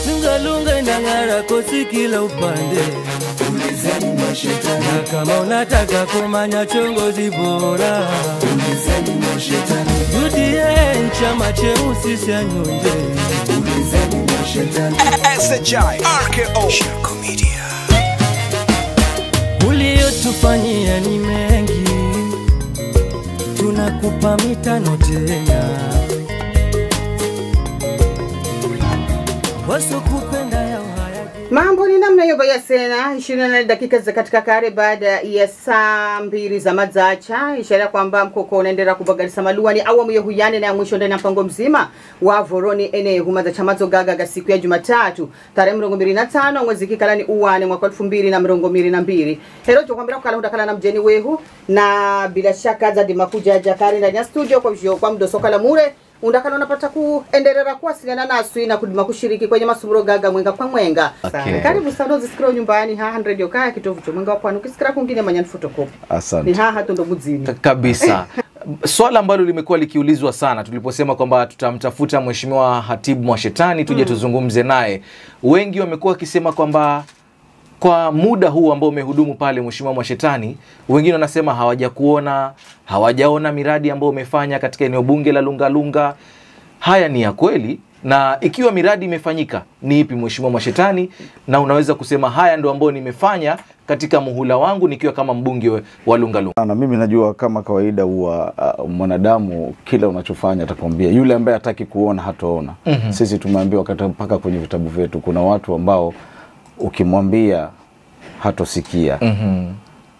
Lungalunga inang'ara kosi kila upande, ulizeni mashetani, na kama unataka kumanya chongozi bora, ulizeni mashetani, UDA chama cheusi cha nyonde. ulizeni mashetani, SHI RKO Shirko Media Uliyotufanyia ni mengi, tunakupa mitano tena. Wasokupenda yao hayaki Mambo ni namna hiyo baya sena 24 dakika za katika kare baada ya saa mbili za madzacha, ishara ya kwamba mkoko unaendelea kubagalisa maluani awamu ya huyane na ya mwisho ndani ya mpango mzima wa voroni ene huma za chamazo gagaga siku ya Jumatatu tarehe mirongo mbili na tano mwezi kikalani uwane mwaka elfu mbili na mirongo mbili na mbili hero tukwambira kukala hundakala na mjeni wehu na bila shaka zadi makuja jakari ndani ya studio kwa vyo kwa mdosoka la mure undakala unapata kuendelera kuwasiliana naswi na kudima kushiriki kwenye masumuro gaga mwenga kwa mwenga Okay. karibu sana uzisikira nyumbani haha radio kaya kitovu cha mwenga wa pwani ukisikira kungine manyani photocopy ni Asante. haha tondo mudzini Ka- kabisa swala ambalo limekuwa likiulizwa sana tuliposema kwamba tutamtafuta mheshimiwa hatibu mwashetani tuje tuzungumze naye wengi wamekuwa wakisema kwamba kwa muda huu ambao umehudumu pale mheshimiwa mwashetani wengine wanasema hawajakuona hawajaona miradi ambayo umefanya katika eneo bunge la lungalunga haya ni ya kweli na ikiwa miradi imefanyika ni ipi mheshimiwa mwashetani na unaweza kusema haya ndo ambayo nimefanya katika muhula wangu nikiwa kama mbunge we- wa lungalunga Na mimi najua kama kawaida huwa uh, mwanadamu kila unachofanya atakwambia, yule ambaye hataki kuona hataona. mm-hmm. Sisi tumeambiwa kata mpaka kwenye vitabu vyetu kuna watu ambao ukimwambia hatosikia, mm-hmm.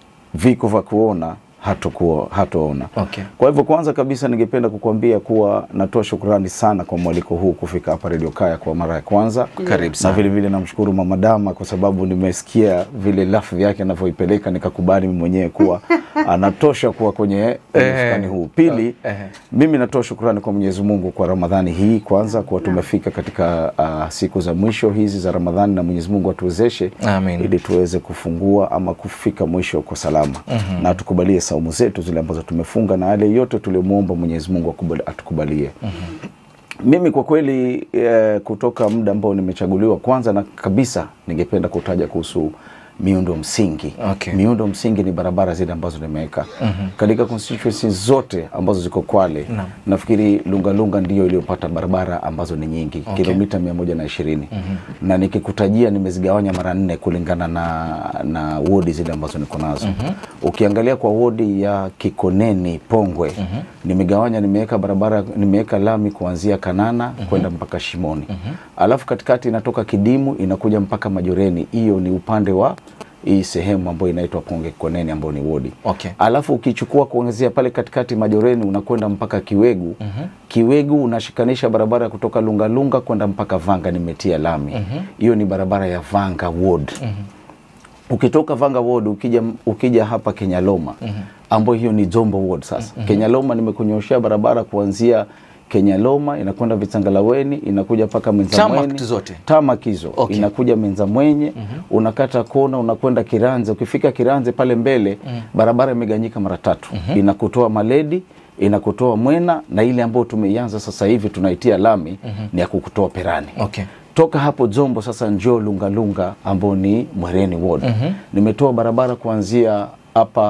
viko vya kuona hatokuwa hatoona. Okay. Kwa hivyo kwanza kabisa ningependa kukuambia kuwa natoa shukrani sana kwa mwaliko huu kufika hapa Radio Kaya kwa mara ya kwanza. Karibu Na sana. vile vile namshukuru Mama Dama kwa sababu nimesikia vile lafu yake anavyoipeleka nikakubali mimi mwenyewe kuwa anatosha kuwa kwenye mfukani huu. Pili, Eh. mimi natoa shukrani kwa Mwenyezi Mungu kwa Ramadhani hii kwanza kuwa tumefika katika uh, siku za mwisho hizi za Ramadhani na Mwenyezi Mungu atuwezeshe Amin. ili tuweze kufungua ama kufika mwisho kwa salama mm-hmm. na atukubalie saumu zetu zile ambazo tumefunga na yale yote tuliomwomba Mwenyezi Mungu akubali- atukubalie mm-hmm. mimi kwa kweli eh, kutoka muda ambao nimechaguliwa kwanza na kabisa ningependa kutaja kuhusu miundo msingi Okay. miundo msingi ni barabara zile ambazo nimeweka mm-hmm. katika constituency zote ambazo ziko Kwale Naam. nafikiri Lungalunga ndiyo iliyopata barabara ambazo ni nyingi Okay. kilomita mia moja na ishirini mm-hmm. na nikikutajia nimezigawanya mara nne kulingana na na wodi zile ambazo niko nazo mm-hmm. ukiangalia kwa wodi ya Kikoneni Pongwe mm-hmm. nimegawanya nimeweka barabara nimeweka lami kuanzia Kanana mm-hmm. kwenda mpaka Shimoni mm-hmm. alafu katikati inatoka Kidimu inakuja mpaka Majoreni hiyo ni upande wa hii sehemu ambayo inaitwa Ponge Koneni ambayo ni wodi Okay. alafu ukichukua kuanzia pale katikati Majoreni unakwenda mpaka Kiwegu mm-hmm. Kiwegu unashikanisha barabara ya kutoka Lungalunga kwenda mpaka Vanga nimetia lami hiyo mm-hmm. ni barabara ya Vanga Ward mm-hmm. ukitoka Vanga Ward ukija, ukija hapa Kenyaloma mm-hmm. ambayo hiyo ni Zombo Ward sasa mm-hmm. Kenyaloma nimekunyoshea barabara kuanzia Kenyaloma inakwenda Vitangalaweni inakuja mpaka Menzamweni Tamak zote? tamak hizo Okay. inakuja Menza Mwenye unakata kona unakwenda Kiranze. Ukifika Kiranze pale mbele barabara imeganyika mara tatu inakutoa Maledi inakutoa Mwena na ile ambayo tumeianza sasa hivi tunaitia lami ni ya kukutoa Perani Okay. toka hapo Zombo sasa njoo Lungalunga ambao ni Mwereni Ward. Nimetoa barabara kuanzia hapa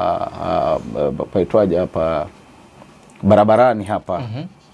uh, paitwaje hapa barabarani hapa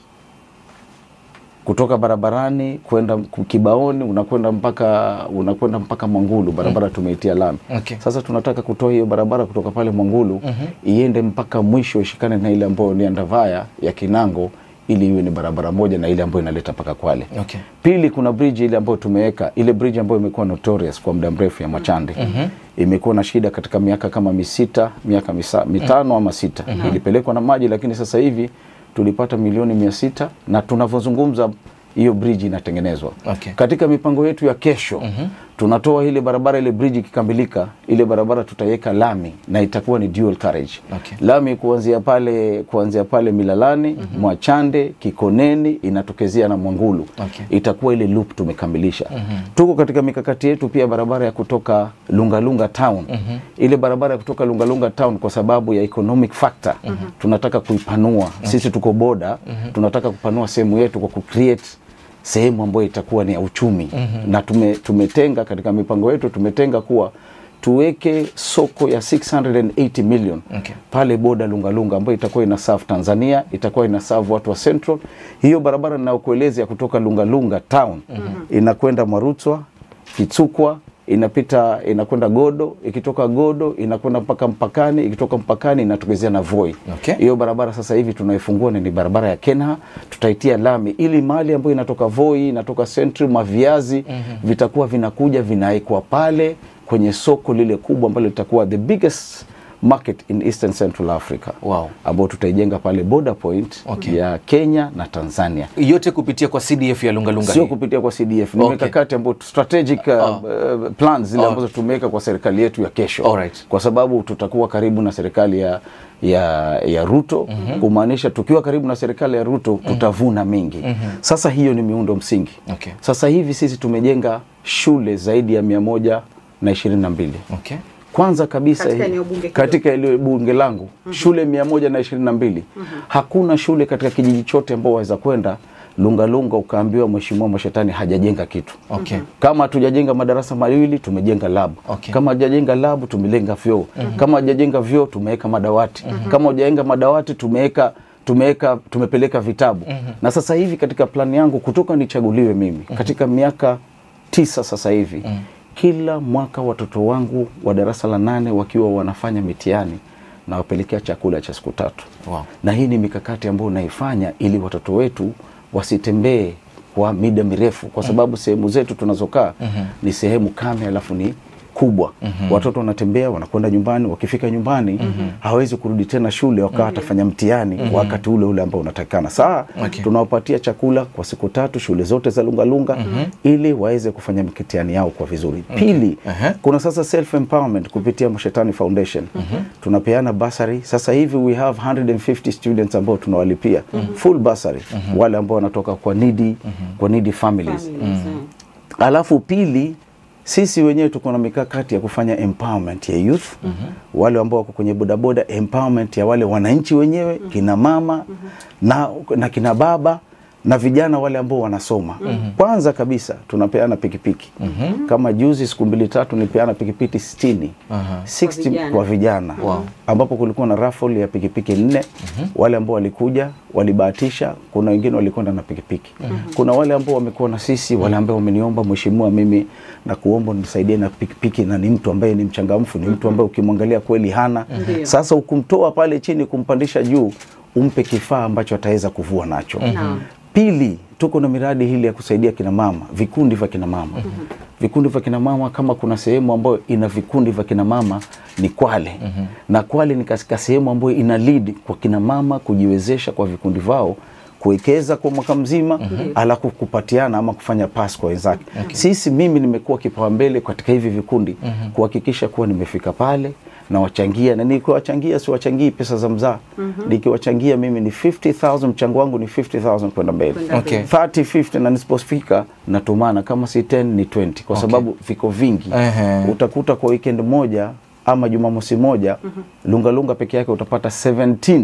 kutoka barabarani kwenda Kibaoni unakwenda mpaka unakwenda mpaka Mwangulu barabara tumeitia lami. Okay. Sasa tunataka kutoa hiyo barabara kutoka pale Mwangulu iende mpaka mwisho ishikane na ile ambayo ni Andavaya ya Kinango ili iwe ni barabara moja na ile ambayo inaleta mpaka Kwale. Okay. Pili, kuna bridge ile ambayo tumeweka, ile bridge ambayo imekuwa notorious kwa muda mrefu ya Machande imekuwa na shida katika miaka kama misita, miaka misa, mitano ama sita ilipelekwa na maji, lakini sasa hivi tulipata milioni mia sita na tunavyozungumza hiyo bridge inatengenezwa. Okay. Katika mipango yetu ya kesho tunatoa ile barabara, ile bridge ikikamilika, ile barabara tutaiweka lami na itakuwa ni dual carriage Okay. lami kuanzia pale kuanzia pale Milalani Mwachande Kikoneni inatokezea na Mwangulu Okay. itakuwa ile loop tumekamilisha. Tuko katika mikakati yetu pia barabara ya kutoka Lungalunga town ile barabara ya kutoka Lungalunga town kwa sababu ya economic factor tunataka kuipanua. Sisi tuko boda tunataka kupanua sehemu yetu kwa kucreate sehemu ambayo itakuwa ni ya uchumi mm-hmm. na tume, tumetenga katika mipango yetu tumetenga kuwa tuweke soko ya 680 million Okay. pale boda Lungalunga ambayo itakuwa ina serve Tanzania, itakuwa ina serve watu wa Central. Hiyo barabara ninayokueleza ya kutoka Lungalunga town mm-hmm. inakwenda Marutswa, Kitsukwa, inapita inakwenda Godo, ikitoka Godo inakwenda mpaka mpakani, ikitoka mpakani inatokezea na Voi. Okay. Hiyo barabara sasa hivi tunaifungua ni ni barabara ya Kenha, tutaitia lami ili mahali ambayo inatoka Voi, inatoka Central, maviazi mm-hmm. vitakuwa vinakuja vinawekwa pale kwenye soko lile kubwa ambalo litakuwa the biggest market in Eastern Central Africa Wow. ambao tutaijenga pale border point Okay. ya Kenya na Tanzania yote kupitia kwa CDF ya Lungalunga sio hii. kupitia kwa CDF ni Okay. mikakati ambayo strategic uh, Oh. uh, plans zile Oh. ambazo tumeweka kwa serikali yetu ya kesho Alright. kwa sababu tutakuwa karibu na serikali ya ya, ya Ruto mm-hmm. kumaanisha tukiwa karibu na serikali ya Ruto tutavuna mengi mm-hmm. Sasa hiyo ni miundo msingi Okay. sasa hivi sisi tumejenga shule zaidi ya mia moja na ishirini na mbili Okay. kwanza kabisa Katika hii- eneo bunge hilo. katika eneo bunge langu shule mia moja na ishirini na mbili hakuna shule katika kijiji chote ambao waweza kwenda lungalunga ukaambiwa mheshimiwa mashetani hajajenga kitu Okay. kama hatujajenga madarasa mawili tumejenga lab Okay. kama hajajenga lab tumelenga vyoo kama hajajenga vyoo tumeweka madawati kama hajajenga madawati tumeweka tumeweka tumepeleka vitabu na sasa hivi katika plani yangu kutoka nichaguliwe mimi katika miaka tisa sasa hivi kila mwaka watoto wangu wa darasa la nane wakiwa wanafanya mitihani nawapelekea chakula cha siku tatu Wow. na hii ni mikakati ambayo naifanya ili watoto wetu wasitembee kwa mida mirefu kwa sababu sehemu zetu tunazokaa ni sehemu kame alafu ni kubwa watoto wanatembea wanakwenda nyumbani wakifika nyumbani hawezi kurudi tena shule wakawa watafanya mtihani wakati ule ule ambao unatakikana saa Okay. tunawapatia chakula kwa siku tatu shule zote za lungalunga ili waweze kufanya mitihani yao kwa vizuri pili Aha. kuna sasa self empowerment kupitia Mshetani Foundation tunapeana basari sasa hivi we have 150 students ambao tunawalipia full basari wale ambao wanatoka kwa needy kwa needy families Families, eh. alafu pili sisi wenyewe tuko na mikakati ya kufanya empowerment ya youth wale ambao wako kwenye bodaboda empowerment ya wale wananchi wenyewe kina mama na, na kina baba na vijana wale ambao wanasoma kwanza kabisa tunapeana pikipiki kama juzi siku mbili tatu nipeana pikipiki 60 Aha. 60 vijana. kwa vijana Wow. ambapo kulikuwa na raffle ya pikipiki nne wale ambao walikuja walibahatisha kuna wengine walikwenda na pikipiki kuna wale ambao wamekuwa na sisi wale ambao wameniomba mheshimiwa mimi na kuomba nisaidie na pikipiki na ni mtu ambaye ni mchangamfu ni mtu ambaye ukimwangalia kweli hana Ndiyo. sasa ukumtoa pale chini kumpandisha juu umpe kifaa ambacho ataweza kuvua nacho Naam. Pili, tuko na miradi hili ya kusaidia kina mama, vikundi vya kina mama. Vikundi vya kina mama, kama kuna sehemu ambayo ina vikundi vya kina mama ni Kwale. Na Kwale ni katika sehemu ambayo ina lead kwa kina mama kujiwezesha kwa vikundi vao kuwekeza kwa mwaka mzima alafu kupatiana ama kufanya pass kwa wenzake. Sisi mimi nimekuwa kipaumbele katika hivi vikundi kuhakikisha kuwa nimefika pale na wachangia na nikiwachangia siwachangii pesa za mzaa nikiwachangia mimi ni 50000 mchango wangu ni 50000 kwenda mbele Kwenda Okay. 30 50 na nisipofika natumana kama si 10 ni 20 kwa sababu viko vingi Ehe. utakuta kwa weekend moja ama jumamosi moja lunga lunga peke yake utapata 17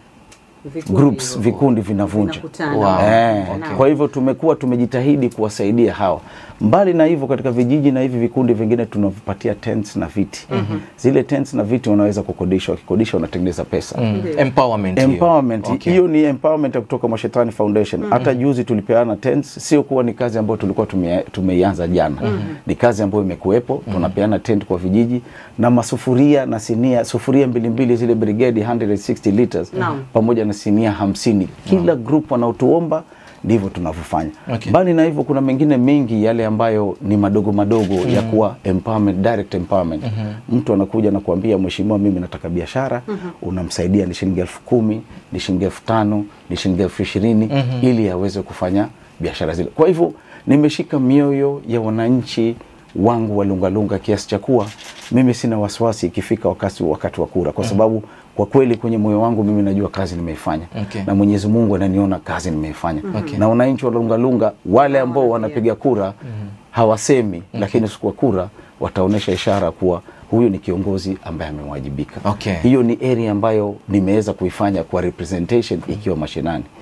Vikundi groups hivyo. vikundi vinavunja Vinakutana. Wow. Eh, Okay. Kwa hivyo tumekuwa tumejitahidi kuwasaidia hawa. Mbali na hivyo, katika vijiji na hivi vikundi vingine tunavipatia tents na viti. Zile tents na viti wanaweza kukodisha, wakikodisha wanatengeneza pesa. Mm. Empowerment hiyo. Empowerment Okay. hiyo ni empowerment ya kutoka Mashetani Foundation. Hata juzi tulipeana tents, sio kuwa ni kazi ambayo tulikuwa tume- tumeianza jana. Ni kazi ambayo imekuwepo. Tunapeana tent kwa vijiji na masufuria na sinia, sufuria mbili mbili zile brigade 160 liters Naam. pamoja na sinia hamsini. Kila group wanaotuomba ndivyo tunavyofanya. Okay. Mbali na hivyo, kuna mengine mengi yale ambayo ni madogo madogo ya kuwa empowerment, direct empowerment. Mtu anakuja na kuambia mheshimiwa, mimi nataka biashara, unamsaidia ni shilingi elfu kumi, ni shilingi elfu tano, ni shilingi elfu ishirini ili aweze kufanya biashara zile. Kwa hivyo nimeshika mioyo ya wananchi wangu wa Lungalunga kiasi cha kuwa mimi sina wasiwasi ikifika wakati wakati wa kura, kwa sababu kwa kweli kwenye moyo wangu mimi najua kazi nimeifanya Okay. na Mwenyezi Mungu ananiona kazi nimeifanya Okay. na wananchi wa Lungalunga wale ambao wanapiga kura hawasemi, lakini siku ya kura wataonyesha ishara kuwa huyu ni kiongozi ambaye amewajibika. Okay. Hiyo ni area ambayo nimeweza kuifanya kwa representation ikiwa mashinani.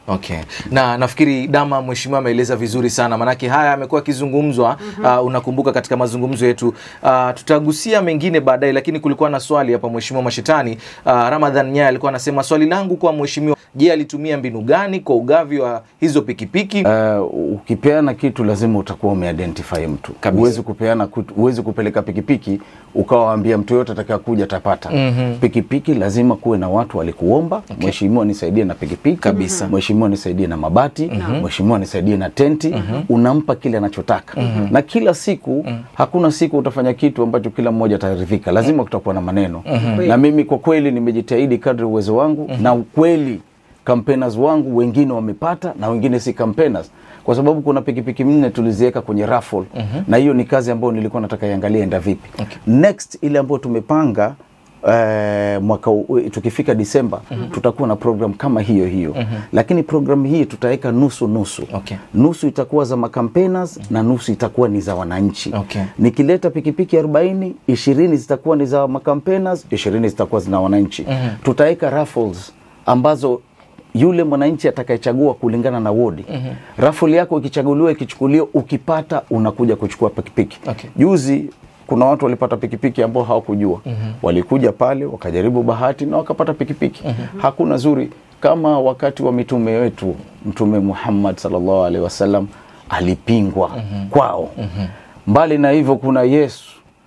Okay. Na nafikiri Dama mheshimiwa ameeleza vizuri sana, manake haya amekuwa akizungumzwa uh, unakumbuka katika mazungumzo yetu uh, tutagusia mengine baadaye, lakini kulikuwa na swali hapa mheshimiwa Mashetani uh, Ramadhan Nyaya alikuwa anasema swali langu kwa mheshimiwa, je, alitumia mbinu gani kwa ugavi wa hizo pikipiki? Uh, ukipeana kitu lazima utakuwa umeidentify mtu. Kabisa. Huwezi kupeana kut- huwezi kupeleka pikipiki ukawaambia mtu yote atakaye kuja atapata. Pikipiki lazima kuwe na watu walikuomba, mheshimiwa nisaidie na pikipiki. Kabisa. Mheshimiwa nisaidie na mabati, mheshimiwa nisaidie na tenti. Unampa kile anachotaka. Na kila siku hakuna siku utafanya kitu ambacho kila mmoja ataridhika. Lazima kutakuwa na maneno. Na mimi kwa kweli nimejitahidi kadri uwezo wangu na ukweli campaigners wangu wengine wamepata na wengine si campaigners kwa sababu kuna pikipiki nne tuliziweka kwenye raffle na hiyo ni kazi ambayo nilikuwa nataka iangalie enda vipi next ile ambayo tumepanga eh, mwaka u- tukifika Disemba tutakuwa na program kama hiyo hiyo lakini program hii tutaweka nusu nusu Okay. nusu itakuwa za macampaigners na nusu itakuwa ni za wananchi Okay. nikileta pikipiki 40 20 zitakuwa ni za macampaigners 20 zitakuwa zina wananchi tutaweka raffles ambazo yule mwananchi atakayechagua kulingana na wodi mm raffle yako ikichaguliwa ikichukuliwa ukipata unakuja kuchukua pikipiki Okay. juzi kuna watu walipata pikipiki ambao hawakujua walikuja pale wakajaribu bahati na wakapata pikipiki hakuna zuri kama wakati wa mitume wetu mtume Muhammad sallallahu alaihi wasallam alipingwa kwao mbali na hivyo kuna Yesu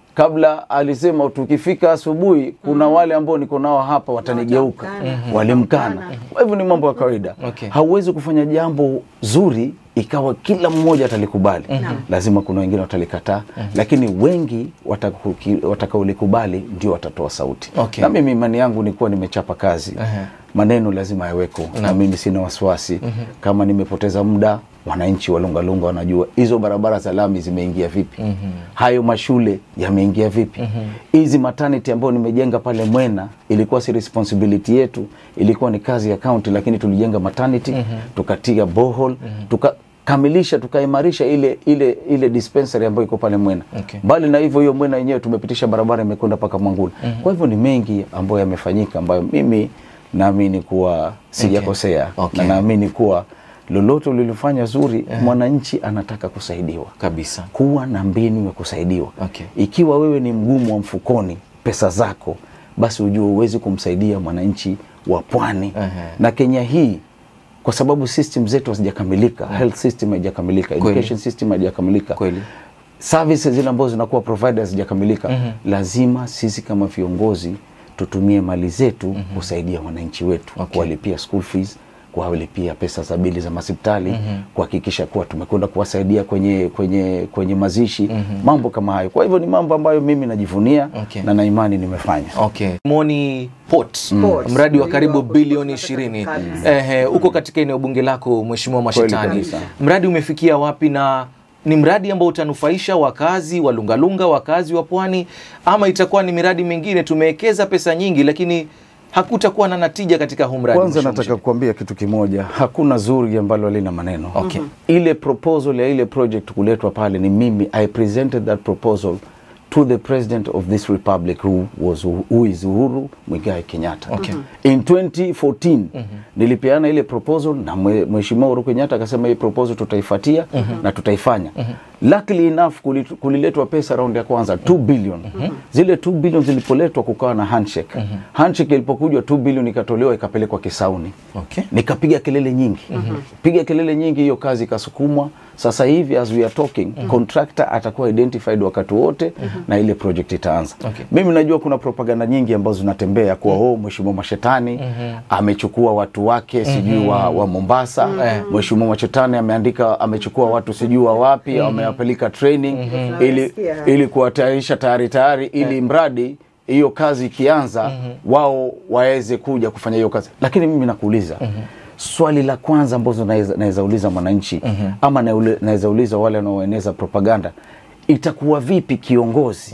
kabla alisema tukifika asubuhi kuna wale ambao niko nao hapa watanigeuka Watamkana. walimkana kwa hivyo ni mambo ya kawaida Okay. hauwezi kufanya jambo zuri ikawa kila mmoja atalikubali lazima kuna wengine watalikataa lakini wengi watakuki- watakaolikubali ndio watatoa sauti Okay. na mimi imani yangu ni kuwa nimechapa kazi Ehe. maneno lazima yaweko na mimi sina wasiwasi kama nimepoteza muda wananchi wa Lungalunga wanajua hizo barabara za lami zimeingia vipi hayo mashule yameingia vipi hizi maternity ambayo nimejenga pale Mwena ilikuwa si responsibility yetu ilikuwa ni kazi ya county lakini tulijenga maternity tukatia borehole tukakamilisha tukaimarisha ile ile ile dispensary ambayo iko pale Mwena Okay. mbali na hivyo hiyo Mwena yenyewe tumepitisha barabara imekwenda mpaka Mwangula kwa hivyo ni mengi ambayo yamefanyika ambayo mimi naamini kuwa sijakosea Okay. na naamini kuwa lolote ulilofanya zuri mwananchi anataka kusaidiwa Kabisa. kuwa na mbinu ya kusaidiwa Okay. ikiwa wewe ni mgumu wa mfukoni pesa zako basi ujue huwezi kumsaidia mwananchi wa pwani Ehe. na Kenya hii kwa sababu system zetu hazijakamilika health system haijakamilika Kweli. education system haijakamilika Kweli. services zile ambazo zinakuwa provided hazijakamilika lazima sisi kama viongozi tutumie mali zetu kusaidia wananchi wetu Okay. kuwalipia school fees kuwalipia pesa za bili za hospitali kuhakikisha kuwa tumekwenda kuwasaidia kwenye kwenye kwenye mazishi mambo kama hayo kwa hivyo ni mambo ambayo mimi najivunia Okay. na na imani nimefanya Okay. Moni Port, Port. mradi wa karibu Ndio, bilioni tunataka ishirini kabisa. ehe, uko katika eneo bunge lako Mheshimiwa Mashetani, kabisa. mradi umefikia wapi na ni mradi ambao utanufaisha wakazi wa Lungalunga, wakazi wa pwani, ama itakuwa ni miradi mingine tumewekeza pesa nyingi, lakini hakutakuwa na natija katika huu mradi? Kwanza Mheshimiwa nataka kuambia kitu kimoja, hakuna zuri ambalo halina maneno. Okay. Ile proposal ya ile project kuletwa pale ni mimi, I presented that proposal to the president of this republic who was who is Uhuru Muigai Kenyatta. Okay. In 2014 nilipeana ile proposal na mwe- mheshimiwa Uhuru Kenyatta akasema hii proposal tutaifuatia na tutaifanya. Luckily enough kuli- kuliletwa pesa round ya kwanza 2 billion. Zile 2 billion zilipoletwa kukawa na handshake. Handshake ilipokujwa 2 billion ikatolewa ikapelekwa Kisauni Okay. nikapiga kelele nyingi piga kelele nyingi hiyo kazi ikasukumwa sasa hivi as we are talking contractor atakuwa identified wakati wote na ile project itaanza Okay. mimi najua kuna propaganda nyingi ambazo zinatembea kuwa oh mheshimiwa mashetani amechukua watu wake sijui wa, wa Mombasa mheshimiwa mashetani ameandika amechukua watu sijui wa wapi amewapeleka training ili, Tunasikia. ili kuwatayarisha tayari tayari ili mradi hiyo kazi ikianza wao waweze kuja kufanya hiyo kazi lakini mimi nakuuliza swali la kwanza ambazo naweza naweza uliza mwananchi ama naule- naweza uliza wale wanaoeneza propaganda itakuwa vipi kiongozi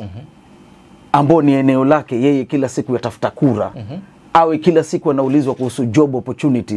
ambao ni eneo lake yeye kila siku yatafuta kura awe kila siku anaulizwa kuhusu job opportunities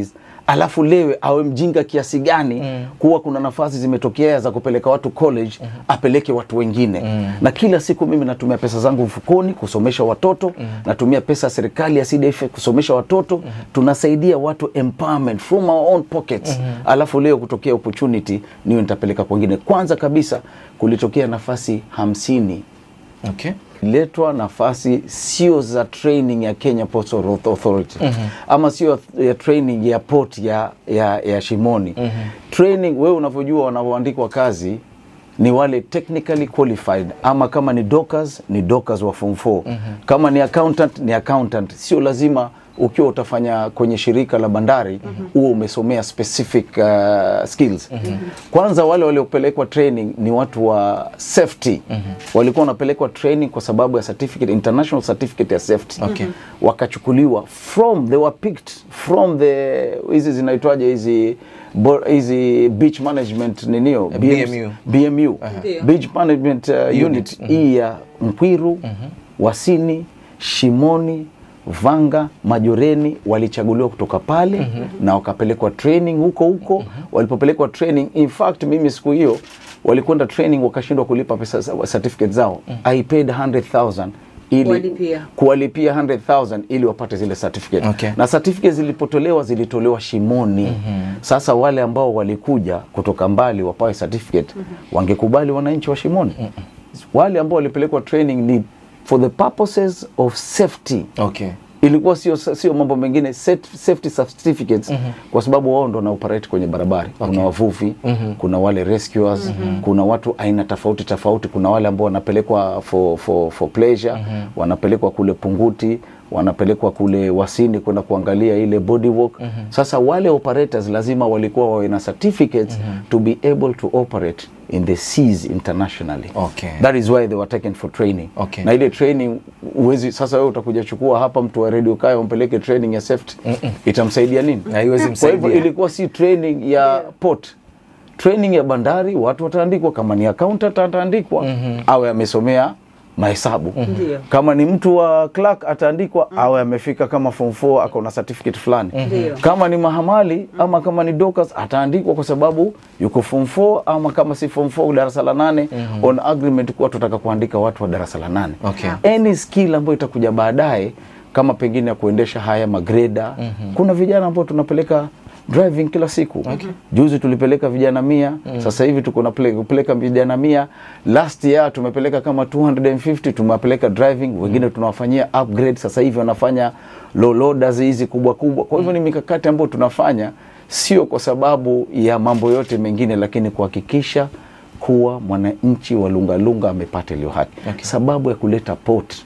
alafu lewe awe mjinga kiasi gani kuwa kuna nafasi zimetokea za kupeleka watu college apeleke watu wengine na kila siku mimi natumia pesa zangu mfukoni kusomesha watoto natumia pesa ya serikali ya CDF kusomesha watoto tunasaidia watu empowerment from our own pockets alafu leo kutokea opportunity niyo nitapeleka kwengine kwanza kabisa kulitokea nafasi hamsini Okay. letwa nafasi sio za training ya Kenya Ports Authority ama sio ya training ya port ya, ya, ya Shimoni training wewe unavyojua wanavyoandikwa kazi ni wale technically qualified ama kama ni dockers ni dockers wa form 4 kama ni accountant ni accountant sio lazima ukiwa utafanya kwenye shirika la bandari huo umesomea specific uh, skills kwanza wale waliopelekwa training ni watu wa safety walikuwa wanapelekwa training kwa sababu ya certificate international certificate ya safety Okay. wakachukuliwa from they were picked from the hizi zinaitwaje hizi bo- hizi beach management ninio BMU. BMU Ndio. beach management uh, unit, Unit. hii ya Mkwiru Wasini Shimoni Vanga Majoreni walichaguliwa kutoka pale na wakapelekwa training huko huko walipopelekwa training in fact mimi siku hiyo walikwenda training wakashindwa kulipa pesa za- certificate zao I paid 100,000 ili Kuwalipia. kuwalipia 100,000 ili wapate zile certificate Okay. na certificate zilipotolewa zilitolewa Shimoni sasa wale ambao walikuja kutoka mbali wapawe certificate wangekubali wananchi wa Shimoni wale ambao walipelekwa training ni for the purposes of safety Okay. ilikuwa sio sio mambo mengine set- safety certificates kwa sababu wao ndo na operate kwenye barabara kuna wavuvi kuna wale rescuers kuna watu aina tofauti tofauti kuna wale ambao wanapelekwa for, for, for pleasure wanapelekwa kule punguti wanapelekwa kule wasini kwenda kuangalia ile bodywork sasa wale operators lazima walikuwa wawe na certificates to be able to operate in the seas internationally Okay. that is why they were taken for training Okay. na ile training uwezi sasa wewe utakuja chukua hapa mtu wa radio kaya umpeleke training ya safety itamsaidia nini Haiwezi kwa hivyo msaidia. ilikuwa si training ya port training ya bandari watu wataandikwa kama ni accountant ataandikwa awe amesomea mahesabu Ndio. kama ni mtu wa clerk ataandikwa awe amefika kama form 4 ako na certificate fulani Ndio. kama ni mahamali ama kama ni dockers ataandikwa kwa sababu yuko form 4 ama kama si form 4 darasa la nane on agreement kuwa tutaka kuandika watu wa darasa la nane Okay. any skill ambayo itakuja baadaye kama pengine ya kuendesha haya magreda kuna vijana ambao tunapeleka driving kila siku juzi tulipeleka vijana mia sasa hivi tuko na pele- kupeleka vijana mia last year tumepeleka kama 250 tumewapeleka driving wengine tunawafanyia upgrade sasa hivi wanafanya low loaders hizi kubwa kubwa kwa hivyo ni mikakati ambayo tunafanya sio kwa sababu ya mambo yote mengine lakini kuhakikisha kuwa mwananchi wa lungalunga amepata iliyo haki Okay. sababu ya kuleta port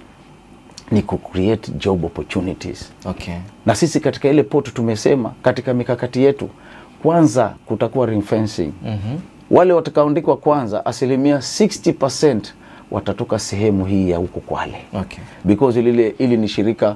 ni ku create job opportunities Okay. na sisi katika ile port tumesema katika mikakati yetu kwanza kutakuwa ring fencing mm-hmm. wale watakaoandikwa kwanza asilimia 60 watatoka sehemu hii ya huko kwale Okay. because lile ili ni shirika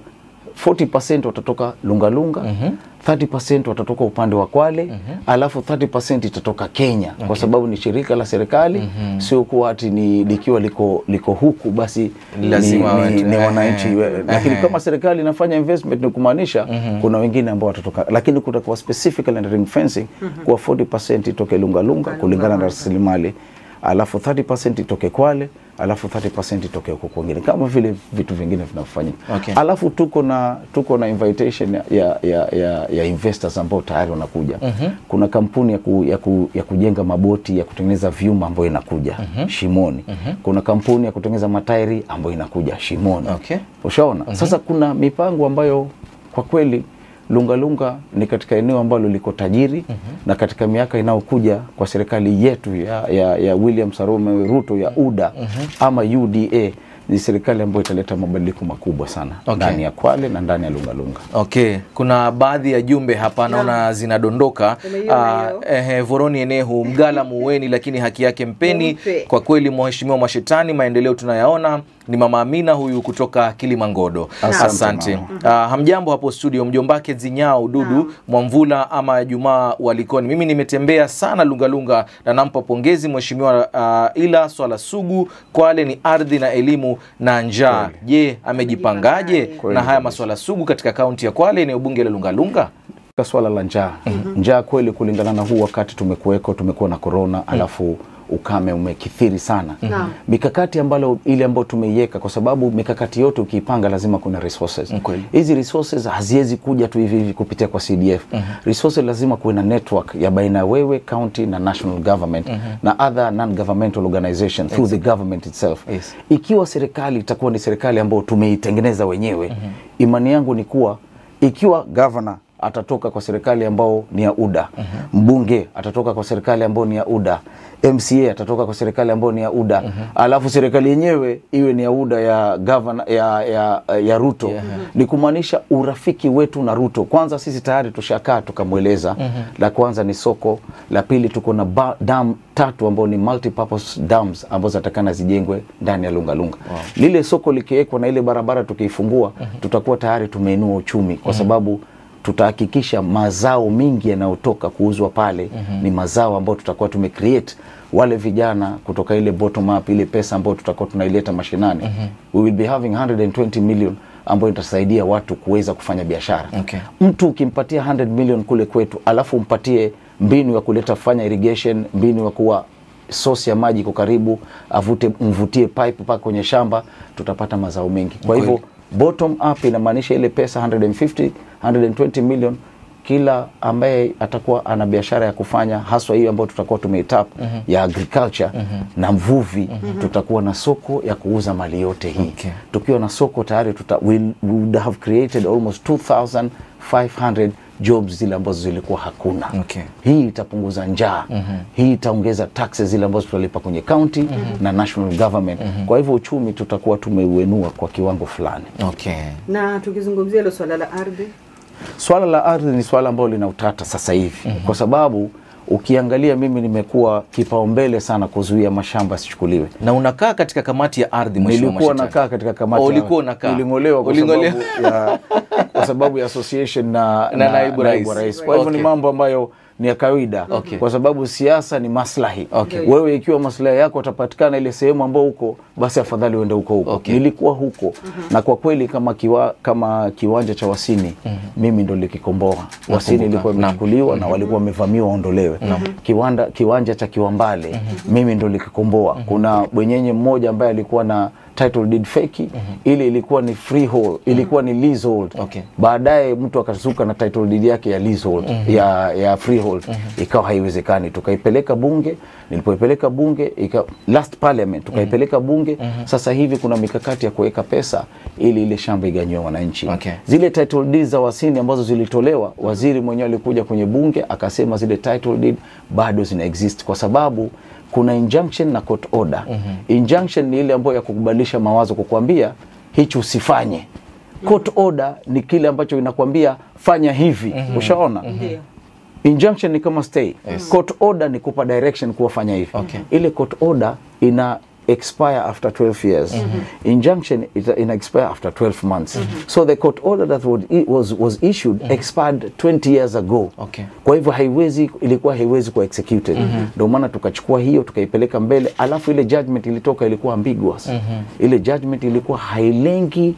40% watatoka lungalunga mm-hmm. 30% watatoka upande wa kwale mm-hmm. alafu 30% itatoka kenya okay. kwa sababu ni shirika la serikali mm-hmm. sio kuwa ati ni likiwa liko, liko huku basi Lazima ni, watu- ni, ni ehe, wananchi we- lakini ehe. kama serikali inafanya investment ni kumaanisha kuna wengine ambao watatoka lakini kutakuwa specifically na ring fencing kuwa 40% itoke lungalunga kulingana na rasilimali alafu 30% itoke kwale alafu 30% itoke huko kwingine kama vile vitu vingine vinafanyika Okay. alafu tuko na tuko na invitation ya, ya, ya, ya, ya investors ambao tayari wanakuja kuna kampuni ya, ku, ya, ku, ya kujenga maboti ya kutengeneza vyuma ambayo inakuja shimoni kuna kampuni ya kutengeneza matairi ambayo inakuja shimoni Okay. ushaona sasa kuna mipango ambayo kwa kweli lungalunga ni katika eneo ambalo liko tajiri na katika miaka inayokuja kwa serikali yetu ya, ya, ya William Sarume Ruto ya UDA ama UDA ni serikali ambayo italeta mabadiliko makubwa sana Okay. ndani ya Kwale na ndani ya Lungalunga. Okay, kuna baadhi ya jumbe hapa naona zinadondoka. Umeiona Ah, hiyo? ehe, Voroni Enehu, mgala muweni, lakini haki yake mpeni. Mpe. Kwa kweli, mheshimiwa Mashetani, maendeleo tunayaona. Ni mama Amina huyu kutoka Kilimangodo. Asante, Asante. mama. Ah, hamjambo hapo studio, mjombake Zinyao Dudu Mwamvula ama Jumaa Walikoni. Mimi nimetembea sana Lungalunga na nampa pongezi mheshimiwa, ah, ila swala sugu Kwale ni ardhi na elimu na njaa. Je, amejipangaje Amejipangaje? na haya maswala sugu katika kaunti ya Kwale, eneo bunge la Lungalunga? swala la njaa njaa kweli kulingana na huu wakati tumekuweko tumekuwa na korona alafu ukame umekithiri sana Naam. mikakati ambalo ile ambayo tumeiweka kwa sababu mikakati yote ukiipanga lazima kuna resources Kweli. hizi resources haziwezi kuja tu hivi hivi kupitia kwa CDF resources lazima kuwe na network ya baina ya wewe county na national government na other non governmental organization through the government itself Yes. ikiwa serikali itakuwa ni serikali ambayo tumeitengeneza wenyewe imani yangu ni kuwa ikiwa governor atatoka kwa serikali ambao ni ya UDA mbunge atatoka kwa serikali ambao ni ya UDA MCA atatoka kwa serikali ambao ni ya UDA alafu serikali yenyewe iwe ni ya UDA ya governor, ya, ya, ya Ruto ni kumaanisha urafiki wetu na Ruto kwanza sisi tayari tushakaa tukamweleza la kwanza ni soko la pili tuko na ba- dam tatu ambao ni multipurpose dams ambazo zatakana zijengwe ndani ya Lungalunga wow. lile soko likiwekwa na ile barabara tukiifungua tutakuwa tayari tumeinua uchumi kwa sababu tutahakikisha mazao mingi yanayotoka kuuzwa pale ni mazao ambayo tutakuwa tumecreate wale vijana kutoka ile bottom up ile pesa ambayo tutakuwa tunaileta mashinani we will be having 120 million ambayo itasaidia watu kuweza kufanya biashara Okay. mtu ukimpatia 100 million kule kwetu alafu umpatie mbinu ya kuleta kufanya irrigation mbinu ya kuwa source ya maji iko karibu avute mvutie pipe mpaka kwenye shamba tutapata mazao mengi kwa Kweli. hivyo bottom up inamaanisha ile pesa 150 120 million kila ambaye atakuwa ana biashara ya kufanya haswa hiyo ambayo tutakuwa tumeitap ya agriculture na mvuvi tutakuwa na soko ya kuuza mali yote hii Okay. tukiwa na soko tayari tuta, we, we would have created almost 2500 jobs zile ambazo zilikuwa hakuna Okay. hii itapunguza njaa hii itaongeza taxes zile ambazo tutalipa kwenye county na national government kwa hivyo uchumi tutakuwa tumeuenua kwa kiwango fulani Okay. na tukizungumzia hilo swala la ardhi swala la ardhi ni swala ambalo lina utata sasa hivi kwa sababu ukiangalia mimi nimekuwa kipaumbele sana kuzuia mashamba yasichukuliwe Na unakaa katika kamati ya ardhi Mheshimiwa nilikuwa Mwashetani. nakaa katika kamati Oh, ya- ulikuwa unakaa. niling'olewa kwa Uling'olewa. sababu ya, kwa sababu ya association na, Na naibu rais. kwa hivyo Okay. ni mambo ambayo ni ya kawaida Okay. kwa sababu siasa ni maslahi Okay. wewe ikiwa maslahi yako atapatikana ile sehemu ambao huko basi afadhali uende huko huko Okay. nilikuwa huko na kwa kweli kama kiwa, kama kiwanja cha Wasini mimi ndo likikomboa Wasini ilikuwa Naam. imechukuliwa na walikuwa wamevamiwa waondolewe kiwanda kiwanja cha Kiwambale mimi ndo likikomboa kuna bwenyenye mmoja ambaye alikuwa na title deed feki ile ilikuwa ni freehold ilikuwa ni leasehold Okay. baadaye mtu akazuka na title deed yake ya leasehold ya, ya freehold ikawa haiwezekani tukaipeleka bunge nilipoipeleka bunge ika, last parliament tukaipeleka bunge sasa hivi kuna mikakati ya kuweka pesa ili ile shamba iganywe wananchi Okay. zile title deeds za wasini ambazo zilitolewa waziri mwenyewe alikuja kwenye bunge akasema zile title deed bado zina exist kwa sababu kuna injunction na court order injunction ni ile ambayo ya kukubadilisha mawazo kukwambia hichi usifanye court order ni kile ambacho inakwambia fanya hivi ushaona ndio injunction ni kama stay court order ni kupa direction kuwa fanya hivi Okay. ile court order ina expire after 12 years injunction ita, ina expire after 12 months so the court order that was, was, was issued expired 20 years ago Okay. kwa hivyo haiwezi ilikuwa haiwezi kuwa executed ndio maana tukachukua hiyo tukaipeleka mbele alafu ile judgment ilitoka ilikuwa ambiguous ile judgment ilikuwa hailengi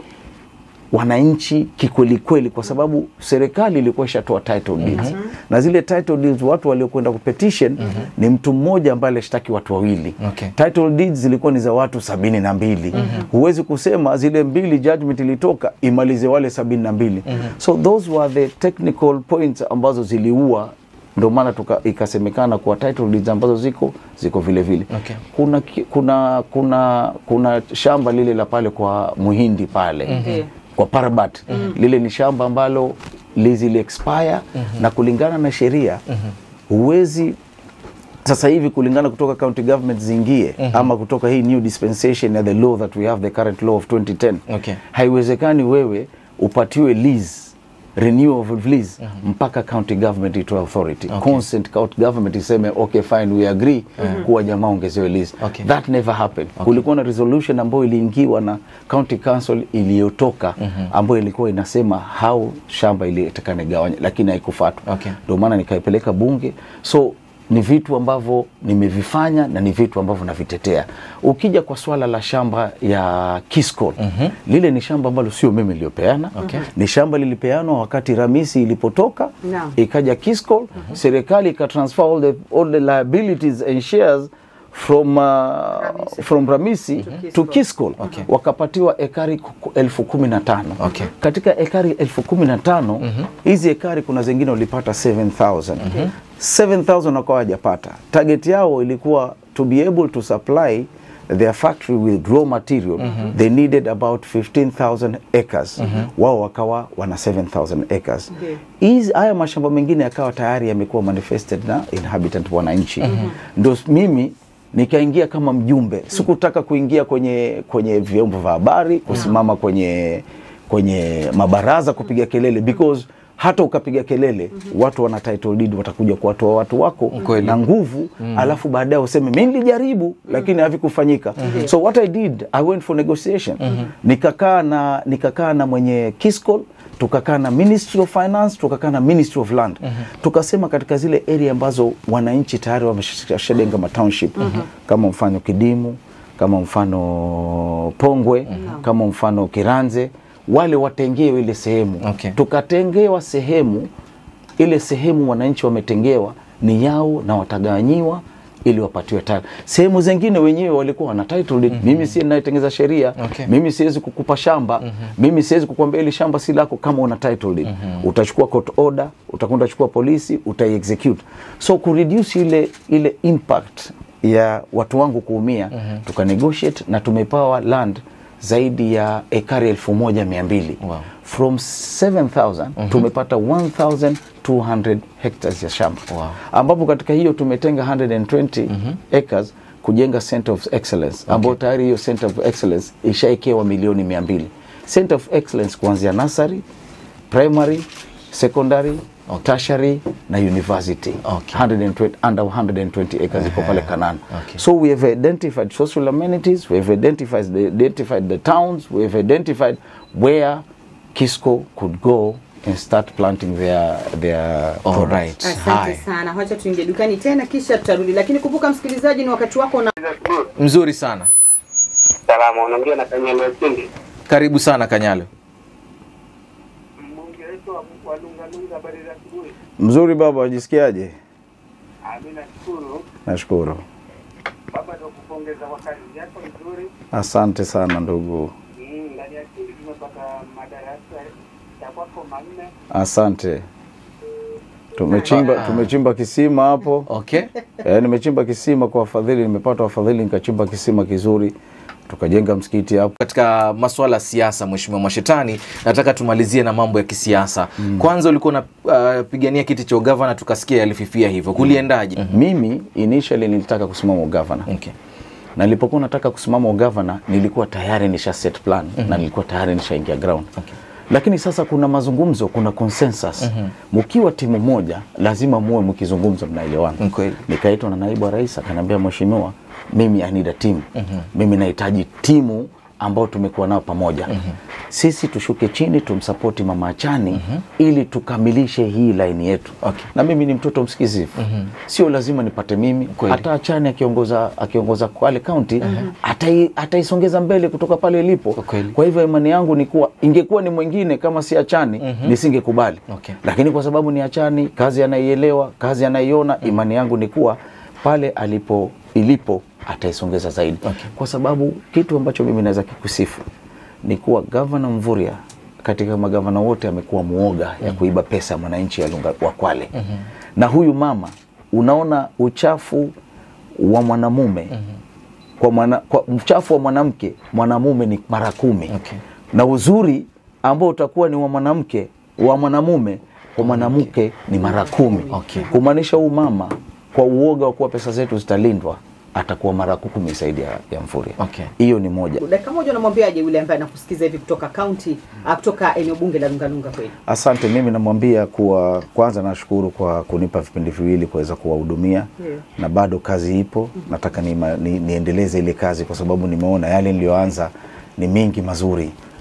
wananchi kikwelikweli kwa sababu serikali ilikuwa ishatoa title deeds na zile title deeds watu waliokwenda kupetition ni mtu mmoja ambaye alishtaki watu wawili Okay. title deeds zilikuwa ni za watu sabini na mbili huwezi kusema zile mbili judgment ilitoka imalize wale sabini na mbili so those were the technical points ambazo ziliua ndio maana tuka- ikasemekana kuwa title deeds ambazo ziko ziko vile vile Okay. kuna, ki- kuna kuna kuna shamba lile la pale kwa muhindi pale Ndio. kwa Parabat lile ni shamba ambalo lizi li expire na kulingana na sheria huwezi sasa hivi kulingana kutoka county government zingie ama kutoka hii new dispensation ya the law that we have the current law of 2010 Okay. haiwezekani wewe upatiwe lease renewal of lease mpaka county government itoe authority Okay. consent county government iseme okay fine we agree kuwa jamaa ongezewe lease Okay. that never happened kulikuwa na resolution ambayo iliingiwa na county council iliyotoka ambayo ilikuwa inasema how shamba ilitakana gawanya lakini haikufuatwa Okay. ndio maana nikaipeleka bunge so ni vitu ambavyo nimevifanya na ni vitu ambavyo navitetea. Ukija kwa swala la shamba ya Kisco mm-hmm. lile ni shamba ambalo sio mimi niliyopeana Okay. ni shamba lilipeanwa wakati Ramisi ilipotoka Naam. ikaja Kisco serikali ikatransfer all the, all the liabilities and shares from uh, Ramisi. from Ramisi to Kisco Okay. wakapatiwa ekari ku- elfu kumi na tano Okay. katika ekari elfu kumi na tano hizi ekari kuna zingine walipata 7000 7000 wakawa hajapata target yao ilikuwa to be able to supply their factory with raw material they needed about 15000 acres wao wakawa wana 7000 acres Ndiyo. hizi haya mashamba mengine yakawa tayari yamekuwa manifested na inhabitant wananchi ndo mimi nikaingia kama mjumbe sikutaka kuingia kwenye kwenye vyombo vya habari kusimama kwenye kwenye mabaraza kupiga kelele because hata ukapiga kelele watu wana title deed watakuja kuwatoa watu wako Kweli. na nguvu alafu baadaye useme mi nilijaribu lakini havikufanyika so what i did i went for negotiation nikakaa na nikakaa na mwenye Kiscol tukakaa na ministry of finance tukakaa na ministry of land tukasema katika zile area ambazo wananchi tayari wameshadenga matownship kama mfano kidimu kama mfano pongwe kama mfano kiranze wale watengewe ile sehemu Okay. tukatengewa sehemu ile sehemu wananchi wametengewa ni yao na watagawanyiwa ili wapatiwe title. Sehemu zingine wenyewe walikuwa wana title deed. Mimi si ninayetengeza sheria. Okay. Mimi siwezi kukupa shamba. Mimi siwezi kukwambia ili shamba si lako kama una title deed. Utachukua court order, utakwenda chukua polisi, utai execute. So ku reduce ile ile impact ya watu wangu kuumia, tuka negotiate na tumepawa land zaidi ya ekari elfu moja mia mbili Wow. from 7000 tumepata 1200 hectares ya shamba Wow. ambapo katika hiyo tumetenga 120 acres kujenga center of excellence ambayo tayari hiyo center of excellence ishaekewa milioni 200 center of excellence kuanzia nursery primary secondary tertiary na university Okay. 120, under 120 acres iko pale Kanana Okay. so we have identified social amenities we have identified the, identified the towns we have identified where Kisco could go and start planting their their All products. right. Asante Haya. sana, wacha tuingie dukani tena kisha tutarudi, lakini kumbuka msikilizaji, ni wakati wako na Mzuri sana. Salama, unaongea na Kanyalo Sindi. Karibu sana Kanyalo. Mbunge wetu wa wa Lungalunga, habari za asubuhi. Mzuri baba, wajisikiaje? Ah, Mimi nashukuru Nashukuru, baba, ndio kupongeza kwa kazi yako nzuri. asante sana ndugu, Mm, Ndani ya kindi tumepata madarasa ya kwako manne. asante. Tumechimba tumechimba kisima hapo Okay. eh, nimechimba kisima kwa wafadhili, nimepata wafadhili nikachimba kisima kizuri, tukajenga msikiti hapo. Katika masuala ya siasa, Mheshimiwa Mwashetani, nataka tumalizie na mambo ya kisiasa. Kwanza ulikuwa unapigania kiti cha ugavana, tukasikia yalififia hivyo, kuliendaje? Mimi initially nilitaka kusimama ugavana Okay. na nilipokuwa nataka kusimama ugavana nilikuwa tayari nisha set plan na nilikuwa tayari nishaingia ground Okay. lakini sasa kuna mazungumzo kuna consensus mkiwa timu moja lazima muwe mkizungumza mnaelewana Ni kweli. nikaitwa na naibu wa rais akaniambia mheshimiwa mimi I need a team mimi nahitaji timu ambao tumekuwa nao pamoja sisi tushuke chini tumsapoti mama Achani ili tukamilishe hii laini yetu Okay. na mimi ni mtoto msikizivu sio lazima nipate mimi Kweli. hata Achani akiongoza akiongoza Kwale County atai, ataisongeza mbele kutoka pale ilipo Kwa kweli. kwa hivyo imani yangu ni kuwa ingekuwa ni mwingine kama si Achani nisingekubali Okay. lakini kwa sababu ni Achani, kazi anaielewa, kazi anaiona, imani yangu ni kuwa pale alipo ilipo ataisongeza zaidi Okay. kwa sababu kitu ambacho mimi naweza kikusifu ni kuwa gavana Mvurya katika magavana wote amekuwa muoga ya kuiba pesa ya mwananchi ya Lunga wa Kwale na huyu mama unaona uchafu wa mwanamume kwa, mwana, kwa uchafu wa mwanamke mwanamume ni mara kumi Okay. na uzuri ambao utakuwa ni wa mwanamke wa mwanamume kwa mwanamke ni mara kumi Okay. kumaanisha huu mama kwa uoga wa kuwa pesa zetu zitalindwa atakuwa mara kumi zaidi ya, ya Mvurya Okay. hiyo ni moja dakika moja, unamwambiaje yule ambaye anakusikiza hivi kutoka kaunti ah, kutoka eneo bunge la Lungalunga kweli? Asante. Mimi namwambia kuwa kwanza nashukuru kwa kunipa vipindi viwili kuweza kuwahudumia Ndio. na bado kazi ipo. Nataka ni, ni, niendeleze ile kazi kwa sababu nimeona yale niliyoanza ni mingi mazuri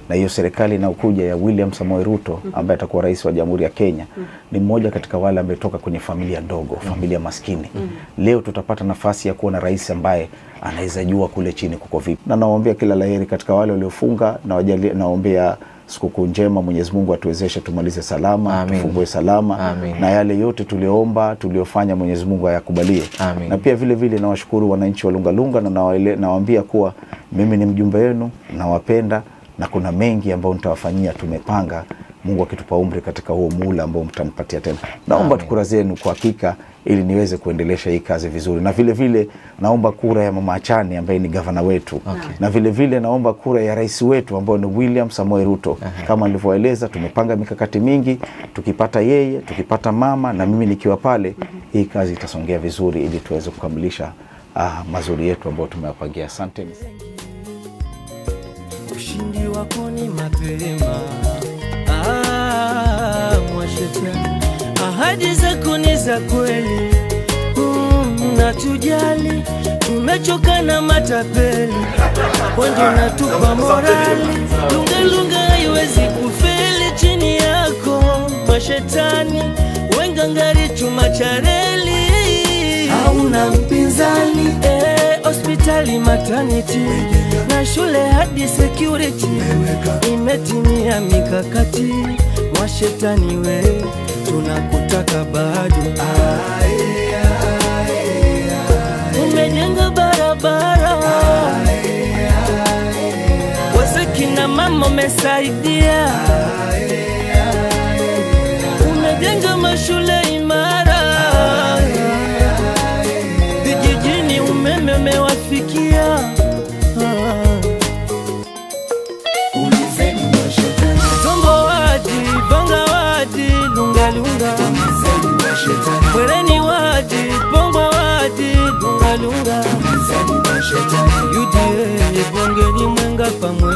na hiyo serikali inayokuja ya William Samoei Ruto ambaye atakuwa rais wa Jamhuri ya Kenya ni mmoja katika wale ametoka kwenye familia ndogo, familia maskini. Leo tutapata nafasi ya kuwa na rais ambaye anaweza jua kule chini kuko vipi, na nawaombea kila laheri katika wale waliofunga, na wajalie- nawaombea sikukuu njema. Mwenyezi Mungu atuwezeshe tumalize salama, Amin. tufungue salama Amin. na yale yote tulioomba tuliofanya Mwenyezi Mungu ayakubalie. Amin. Na pia vile vile nawashukuru wananchi wa Lungalunga na nawaele- nawaambia kuwa mimi ni mjumbe wenu, nawapenda na kuna mengi ambayo nitawafanyia. Tumepanga Mungu akitupa umri katika huo muula ambao mtanipatia tena. Naomba Amin. kura zenu kwa hakika ili niweze kuendelesha hii kazi vizuri, na vile vile naomba kura ya mama Achani ambaye ni gavana wetu Okay. na vile vile naomba kura ya rais wetu ambao ni William Samoei Ruto. Kama nilivyoeleza, tumepanga mikakati mingi, tukipata yeye, tukipata mama na mimi nikiwa pale, hii kazi itasongea vizuri ili tuweze kukamilisha ah, mazuri yetu ambayo tumewapangia. Asanteni. ushindi wako ni mapema. Ah, mwashetani, ahadi zako ni za kweli. Mm, natujali, tumechoka na matapeli, wendo natupa morali. Lungalunga haiwezi kufeli chini yako, mashetani wengangari chuma cha reli hauna mpinzani eh, hospitali maternity na shule hadi security imetimia mikakati mwashetani we tunakutaka bado umejenga barabara wasekina mama umesaidia umejenga mashule imara vijijini umeme umewafikia Ah. Ulizeni mashetani, Tombo wadi, bonga wadi, lunga lunga. ulizeni mashetani, Kwereni wadi, bongo wadi, lunga lunga. ulizeni mashetani, UDA bongeni mwenga pamwe